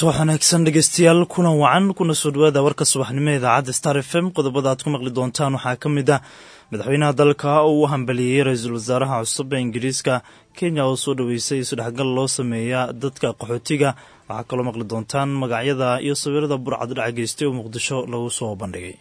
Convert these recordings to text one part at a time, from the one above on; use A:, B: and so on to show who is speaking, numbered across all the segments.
A: subax wanaagsan dhegeystayaal kulan wacan kuna soo dhawaada warka subaxnimo idaacadda star f m qodobada aad ku maqli doontaan waxaa ka mid ah madaxweynaha dalka oo u hambaliyeeyey ra-iisul wasaaraha cusub ee ingiriiska kenya oo soo dhoweysay isdhexgal loo sameeya dadka qaxootiga waxaa kaloo maqli doontaan magacyada iyo sawirada burcad dhac geystay oo muqdisho lagu soo bandhigay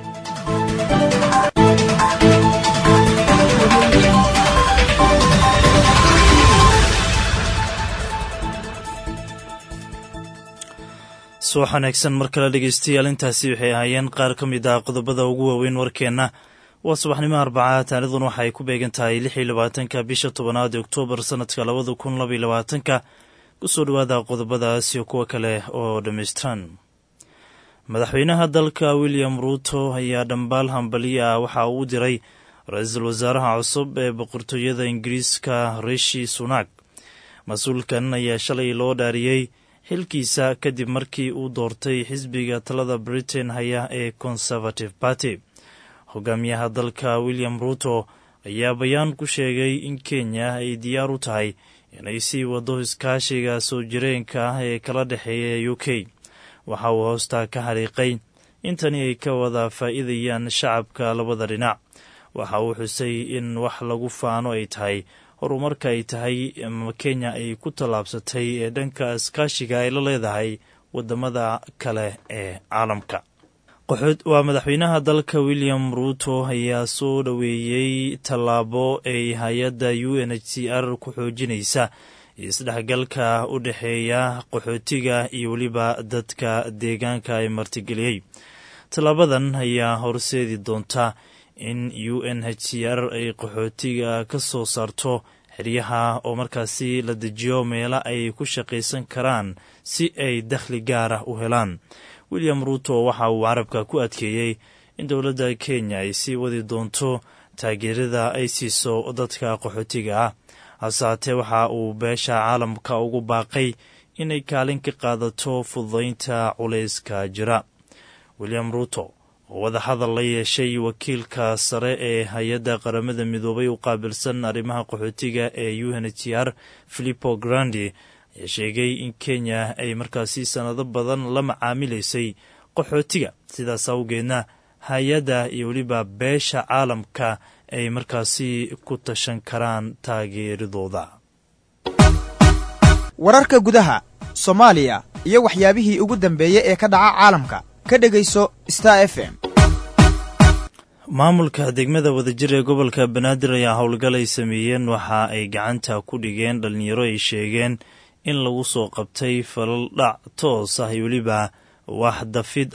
A: subax wanaagsan mar kale dhegeystayaal intaasi waxay ahaayeen qaar ka mid ah qodobada ugu waaweyn warkeenna waa subaxnimo arbaca taarikhdan waxa ay ku beegan tahay lix iyo labaatanka bisha tobanaad ee oktoobar sanadka labada kun labaiyo labaatanka kusoo dhawaada qodobadaas iyo kuwo kale oo dhammaystiran madaxweynaha dalka william ruuto ayaa dhambaal hambaliyo ah waxa uu u diray ra-iisul wasaaraha cusub ee boqortooyada ingiriiska rishi sunak mas-uulkan ayaa shalay loo dhaariyey xilkiisa kadib markii uu doortay xisbiga talada britain haya ee conservative party hogaamiyaha dalka william ruuto ayaa bayaan ku sheegay in kenya ay diyaar u tahay inay sii wado iskaashiga soo jireenka ah ee kala dhexeeya u k waxa uu hoostaa ka xariiqay intani ay ka wada faa'iidayaan shacabka labada dhinac waxa uu xusay in wax lagu faano ay tahay horumarka ay tahay kenya ay ku tallaabsatay ee dhanka iskaashiga ay la leedahay wadamada kale ee caalamka waa madaxweynaha dalka william ruuto ayaa soo dhoweeyey tallaabo ay hay-adda u n h c r ku xoojinaysa isdhexgalka u dhexeeya qaxootiga iyo weliba dadka deegaanka ay martigeliyey tallaabadan ayaa horseedi doonta in u n h c r ay qaxootiga ka soo saarto xeryaha oo markaasi la dejiyo meelo ay ku shaqaysan karaan si ay dakhli gaar ah u helaan william ruuto waxa uu carabka ku adkeeyey in dowladda kenya ay sii wadi doonto taageerada ay siiso dadka qaxootiga ah hase haatee waxa uu beesha caalamka ugu baaqay inay kaalin ka qaadato fududaynta culayska jira william ruuto oo wadahadal la yeeshay wakiilka sare ee hay-adda qaramada midoobay u qaabilsan arrimaha qaxootiga ee u n h r filipo grandi ayaa sheegay in kenya ay markaasi sannado badan la macaamilaysay qaxootiga sidaas awgeedna hay-adda iyo weliba beesha caalamka ay markaasi ku tashan karaan taageeradooda
B: wararka gudaha soomaaliya iyo waxyaabihii ugu dambeeyey ee ka dhaca caalamka ka dhegayso star f m
A: maamulka degmada wadajir ee gobolka banaadir ayaa howlgal ay sameeyeen waxa ay gacanta ku dhigeen dhalinyaro ay sheegeen in lagu soo qabtay falal dhac toos ah iyo weliba wax dafid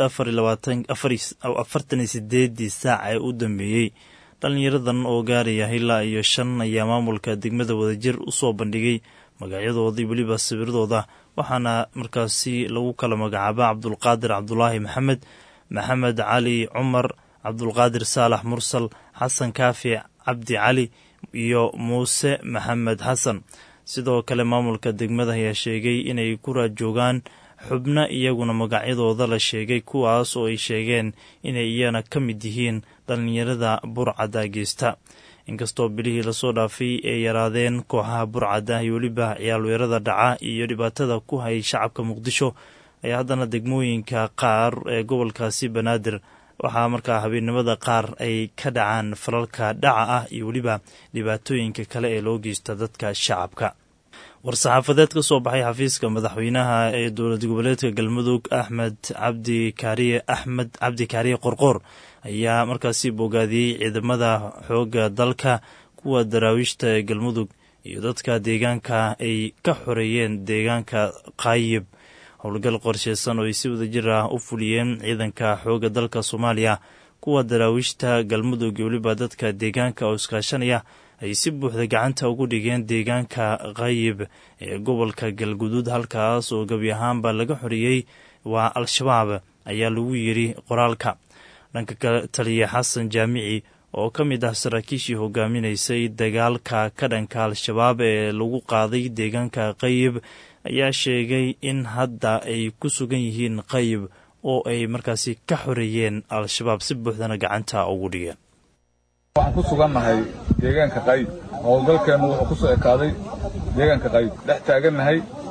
A: afartan iyo sideedii saac ee u dambeeyey dhalinyaradan oo gaaraya ilaa iyo shan ayaa maamulka degmada wadajir u soo bandhigay magacyadooda iyo weliba sawiradooda waxaana markaasi lagu kala magacaaba cabdulqaadir cabdulaahi maxamed maxamed cali cumar cabdulqaadir saalax mursal xasan kaafi cabdi cali iyo muuse maxamed xasan sidoo kale maamulka degmada ayaa sheegay inay ku raajoogaan xubno iyaguna magacyadooda la sheegay kuwaas oo ay sheegeen inay iyana ka mid yihiin dhallinyarada burcadda geysta inkastoo bilihii lasoo dhaafay ay yaraadeen kooxaha burcadda iyo weliba ciyaalweerada dhaca iyo dhibaatada ku hayay shacabka muqdisho ayaa haddana degmooyinka qaar ee gobolkaasi banaadir waxaa markaa habeennimada qaar ay ka dhacaan falalka dhaca ah iyo weliba dhibaatooyinka kale ee loo geysta dadka shacabka war-saxaafadeed ka soo baxay xafiiska madaxweynaha ee dowlad goboleedka galmudug axmed cabdi kaariye axmed cabdi kaariye qorqoor ayaa markaasi bogaadiyey ciidamada xoogga dalka kuwa daraawiishta ee galmudug iyo dadka deegaanka ay ka xoreeyeen deegaanka qaayib howlgal qorsheysan oo ay si wadajir ah u fuliyeen ciidanka xoogga dalka soomaaliya kuwa daraawiishta galmudug iyo weliba dadka deegaanka oo iskaashanaya ay si buuxda gacanta ugu dhigeen deegaanka qayib ee gobolka galguduud halkaas oo gebi ahaanba laga xoreeyey waa al-shabaab ayaa lagu yidhi qoraalka dhanka kale taliya xasan jaamici oo ka mid ah saraakiishii hogaaminaysay dagaalka ka dhanka al-shabaab ee lagu qaaday deegaanka qayib ayaa sheegay in hadda ay ku sugan yihiin qayib oo ay markaasi ka xoreeyeen al-shabaab si buuxdana gacanta ugu dhigeen
C: waxaan ku sugannahay deegaanka qayb howlgalkeennu wuxuu ku soo ekaaday deegaanka qayb dhex taagannahay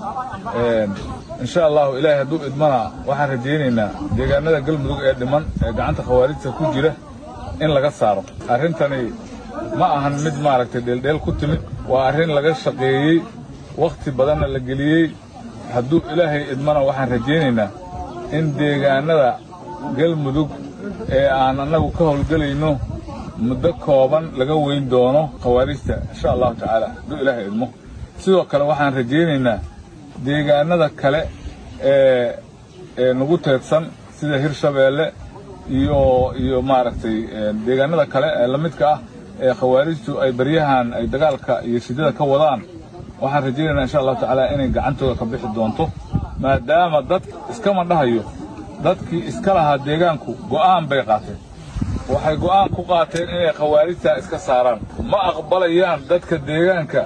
C: insha allahu ilaahay hadduu idmana waxaan rajaynaynaa deegaanada galmudug ee dhiman ee gacanta khawaarijta ku jira in laga saaro arrintani ma ahan mid maaragtay dheeldheel ku timid waa arrin laga shaqeeyey wakhti badanna la geliyey hadduu ilaahay idmana waxaan rajaynaynaa in deegaanada galmudug ee aan annagu ka howlgelayno muddo kooban laga weyn doono khawaarijta insha allahu tacaala hadduu ilaahay idmo sidoo kale waxaan rajaynaynaa deegaanada kale ee ee nagu teedsan sida hirshabeelle iyo iyo maaragtay deegaanada kale ee la midka ah ee khawaarijtu ay baryahan ay dagaalka iyo shidada ka wadaan waxaan rajaynaynaa insha allahu tacaala inay gacantooda ka bixi doonto maadaama dad iskama dhahayo dadkii iska lahaa deegaanku go'aan bay qaateen waxay go'aan ku qaateen inay khawaarijtaa iska saaraan ma aqbalayaan dadka deegaanka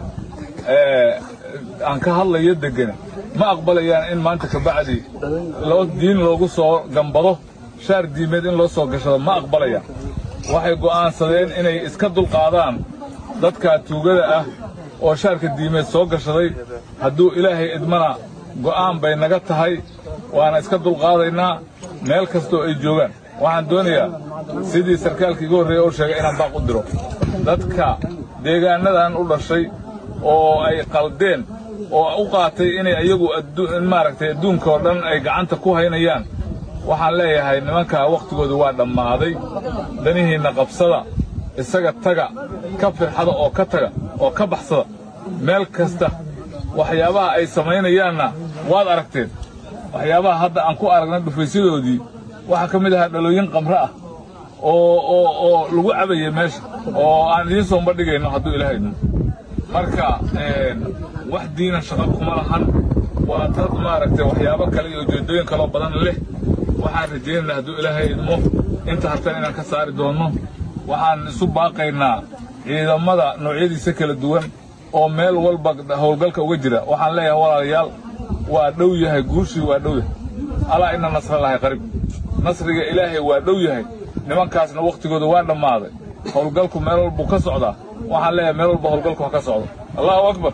C: aan ka hadlayo deggan ma aqbalayaan in maanta kabacdi loo diin loogu soo gambado shaar diimeed in loo soo gashado ma aqbalayaan waxay go'aansadeen inay iska dulqaadaan dadkaa tuugada ah oo shaarka diimeed soo gashaday hadduu ilaahay idmana go'aan bay naga tahay waana iska dulqaadaynaa meel kastoo ay joogaan waxaan doonayaa sidii sarkaalka iga horreeya u sheegay inaan baaq u diro dadka deegaanadan u dhashay oo ay qaldeen oo u qaatay inay iyagu maaragtay adduunka oo dhan ay gacanta ku haynayaan waxaan leeyahay nimankaa wakhtigoodu waa dhammaaday danihiinna qabsada isaga taga ka firxada oo ka taga oo ka baxsada meel kasta waxyaabaha ay samaynayaanna waad aragteen waxyaabaha hadda aan ku aragnay dhufaysyadoodii waxaa ka mid ahaa dhalooyin qamre ah oo oo oo lagu cabaya meesha oo aan idiin soo bandhigayno hadduu ilaahay idmo marka wax diina shaqo kuma lahan waa dad maaragtay waxyaabo kale iyo ujeeddooyin kaloo badan leh waxaan rajaynaynaa hadduu ilaahay idmo inta hartan inaan ka saari doonno waxaan isu baaqaynaa ciidamada noocyadiisa kala duwan oo meel walba howlgalka uga jira waxaan leeyahay walaalayaal waa dhow yahay guushii waa dhow yahay alaa ina nasralahay qarib nasriga ilaahay waa dhow yahay nimankaasna wakhtigooda waa dhammaaday howlgalku meel walbuu ka socdaa waxaan leeyahay meel walba howlgalku ha ka socdo allahu akbar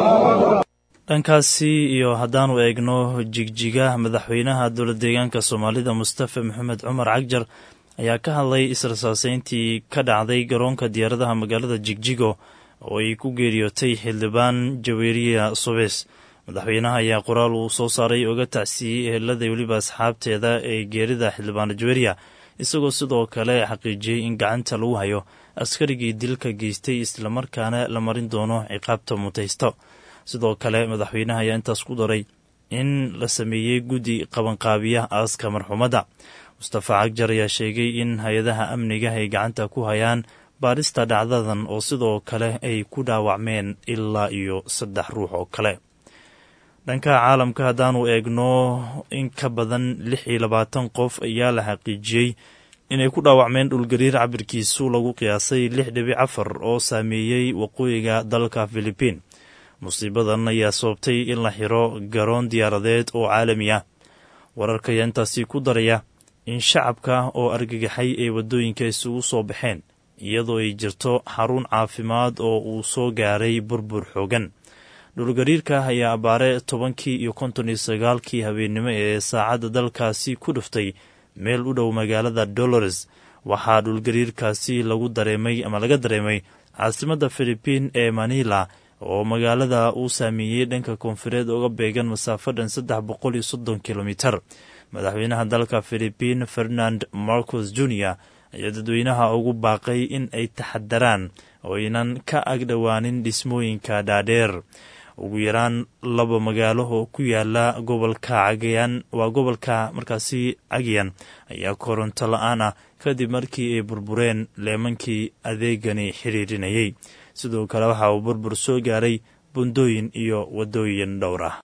A: dhankaasi iyo haddaanu eegno jigjiga madaxweynaha dowla deegaanka soomaalida mustafa maxamed cumar cagjar ayaa ka hadlay israsaaseyntii ka dhacday garoonka diyaaradaha magaalada jigjigo oo ay ku geeriyootay xildhibaan jaweeriya subeys madaxweynaha ayaa qoraal uu soo saaray oga tacsiiyey ehelada weliba asxaabteeda ee geerida xildhibaan jaweeriya isagoo sidoo kale xaqiijiyey in gacanta lagu hayo askarigii dilka geystay islamarkaana la marin doono ciqaabta mutaysto sidoo kale madaxweynaha ayaa intaas ku daray in la sameeyey guddi qabanqaabiya aaska marxuumadda mustafa cagjar ayaa sheegay in hay-adaha amniga ay gacanta ku hayaan baadhista dhacdadan oo sidoo kale ay ku dhaawacmeen ilaa iyo saddex ruux oo kale dhanka caalamka haddaanu eegno in ka badan lix iyo labaatan qof ayaa la xaqiijiyey inay ku dhaawacmeen dhulgariir cabirkiisu lagu qiyaasay lix dhibic afar oo saameeyey waqooyiga dalka filibiin musiibadan ayaa sababtay in la xiro garoon diyaaradeed oo caalami ah wararka ayaa intaasi ku daraya in shacabka oo argagaxay ay waddooyinka isugu soo baxeen iyadoo ay jirto xarun caafimaad oo uu soo gaaray burbur xoogan dhulgariirka ayaa abaare tobankii iyo konton iyo sagaalkii habeennimo ee saacadda dalkaasi ku dhuftay meel u dhow magaalada dolores waxaa dhulgariirkaasi lagu dareemay ama laga dareemay caasimadda filibiin ee manila oo magaalada uu saameeyey dhanka koonfureed uga beegan masaafadhan saddex boqol iyo soddon kilomitar madaxweynaha dalka filibiin ferdinand marcos junior ayaa dadweynaha ugu baaqay in ay taxadaraan oo aynan ka agdhowaanin dhismooyinka dhaadheer ugu yaraan laba magaalo oo ku yaala gobolka cagayan waa gobolka markaasi cagyan ayaa koronto la-aan ah kadib markii ay burbureen leemankii adeegani xiriirinayay sidoo kale waxa uu burbur soo gaaray bundooyin iyo waddooyin dhowr ah